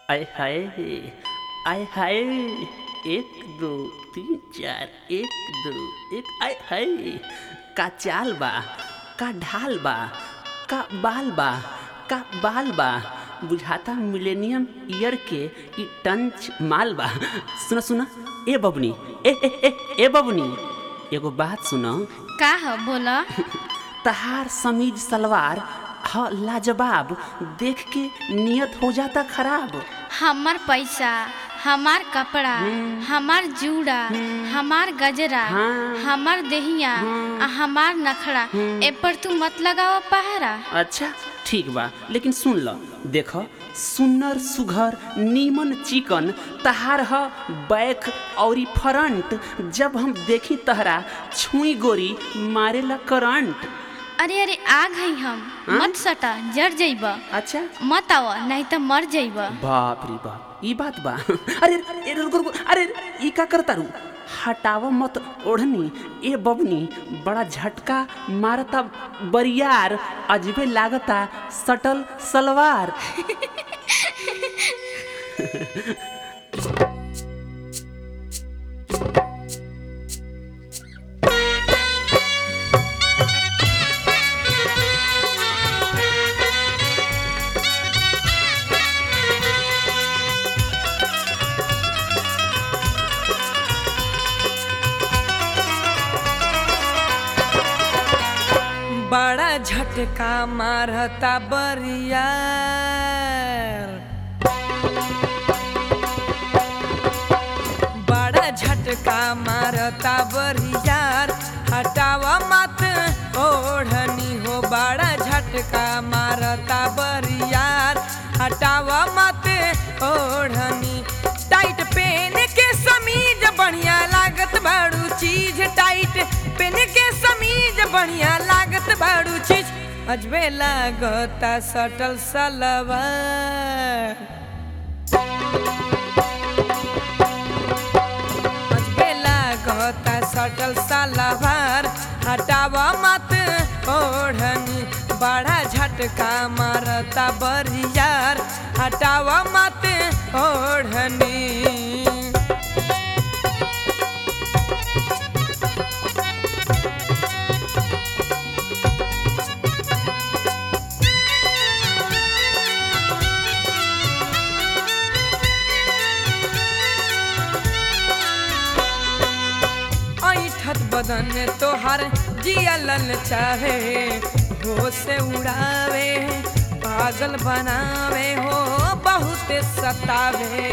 आय हाय आय हाय एक दो तीन चार एक दो एक आय हाय का चाल बा का ढाल बा का बाल बा का बाल बा बुझाता मिलेनियम ईयर के ई टंच माल बा सुना सुना ए बबनी ए ए ए ए बबनी एगो बात सुनो का ह बोला तहार समीज सलवार ह लाजवाब देख के नियत हो जाता खराब हमार पैसा हमार कपड़ा हमार जूड़ा हमार गजरा हाँ। हमार देहिया आ हमार नखड़ा ए पर तू मत लगाव पहरा अच्छा ठीक बा लेकिन सुन ल देख सुन्नर सुघर नीमन चिकन तहार ह बैक औरी फ्रंट जब हम देखी तहरा छुई गोरी मारेला करंट अरे अरे आ गई हम हाँ? मत सटा जर जइब अच्छा मत आव नहीं तो मर जइब बाप रे बाप ई बात बा अरे अरे रुको रुको अरे ई का करता रू हटाव मत ओढ़नी ए बबनी बड़ा झटका मारता बरियार अजबे लागता सटल सलवार बड़ा झटका मारता बरियार बड़ा झटका मारता बरियार हटावा मत ओढ़नी हो बड़ा झटका मारता बरियार हटावा मत ओढ़नी टाइट पेन के समीज बढ़िया लागत बाड़ू चीज टाइट पेन के समीज बढ़िया लागत बाड़ू चीज अजबे लागता सटल सलवार अजबे लागता सटल सलवार हटावा मत ओढ़नी बड़ा झटका मारता बरियार हटावा मत ओढ़नी ऐठत बदन तोहर जिया लल चाहे हो से उड़ावे पागल बनावे हो बहुत सतावे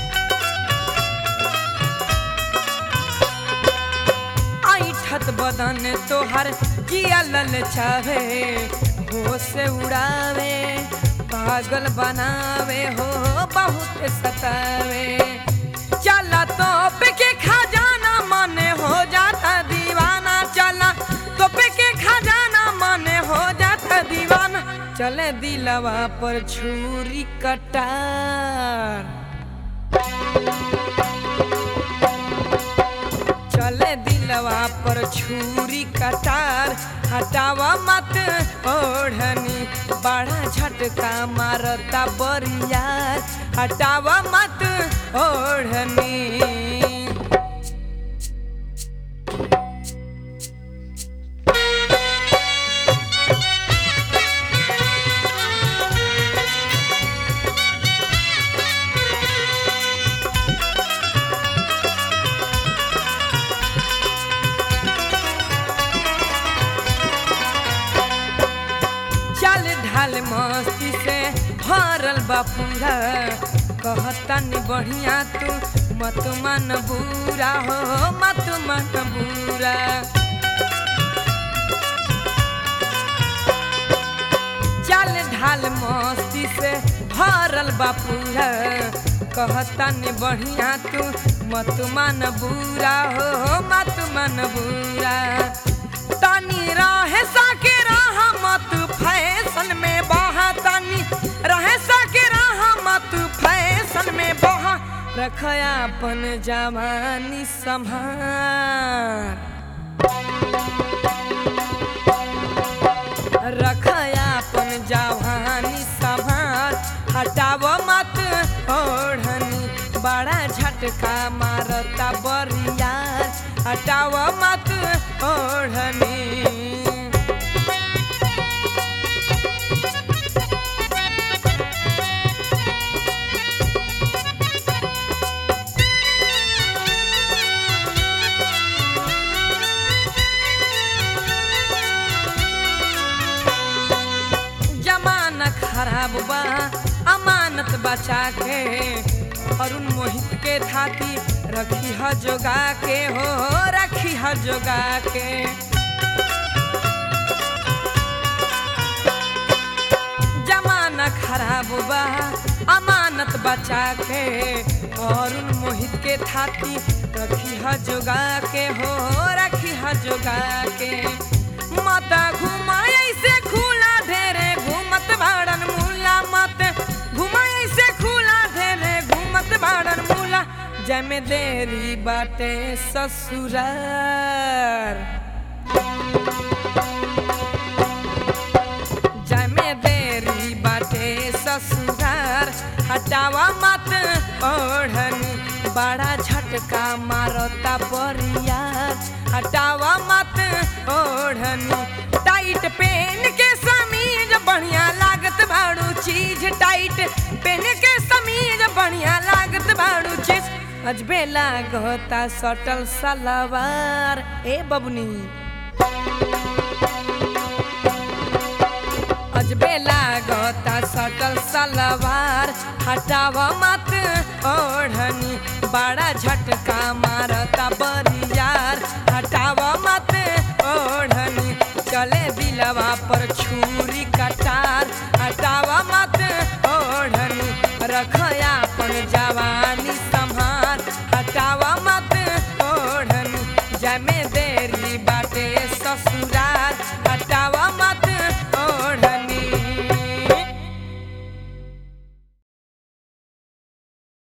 ऐठत बदन तोहर जिया लल चाहे हो से उड़ावे पागल बनावे हो बहुत सतावे चला तो के खजाना माने हो जाता दीवाना चला तो के खजाना माने हो जाता दीवाना चले दिलवा पर छुरी कटार चले दिलवा पर छुरी कटार हटावा मत ओढ़नी बड़ा झटका मारता बरियार हटावा मत ओढ़नी चल ढाल मस्ती से भरल बापूरा कहता नि बढ़िया तू मत मन बुरा हो मत मन बुरा चल ढाल मस्ती से भरल बापूरा कहता नि बढ़िया तू मत मन बुरा हो मत मन बुरा तानी रहे साके राह मत फैशन में बहा तानी रहे साके राह मत फैशन में बहा रखया अपन जवानी संभार रखया अपन जवानी संभार हटाव मत झटका मारता बरियार हटाव मत ओढ़नी जमाना खराब बा अमानत बचा के अरुण मोहित के थाती रखी ह जोगा के हो रखी ह जोगा के जमाना खराब बा अमानत बचा के अरुण मोहित के थाती रखी ह जोगा के हो रखी ह जोगा के माता घुमाए से खुला ढेरे घूमत भाड़न मूला मत घुमाए से खुला ढेरे घूमत भाड़न मूला जमे देरी बाटे ससुरार जमे देरी बाटे ससुरार हटावा मत ओढ़नी बड़ा झटका मारता बरियार हटावा मत ओढ़नी टाइट पेन के समीज बढ़िया लागत भाड़ू चीज टाइट पेन के समीज बढ़िया लागत भाड़ू चीज अजबे लागता सटल सलवार ए बबनी अजबे लागता सटल सलवार हटाव मत ओढ़नी बड़ा झटका मारता बरियार हटाव मत ओढ़नी चले दिलवा पर छुरी कटार हटाव मत ओढ़नी रखया अपन जवानी संभार हटाव मत ओढ़नी जमे देरी बाटे ससुरार हटाव मत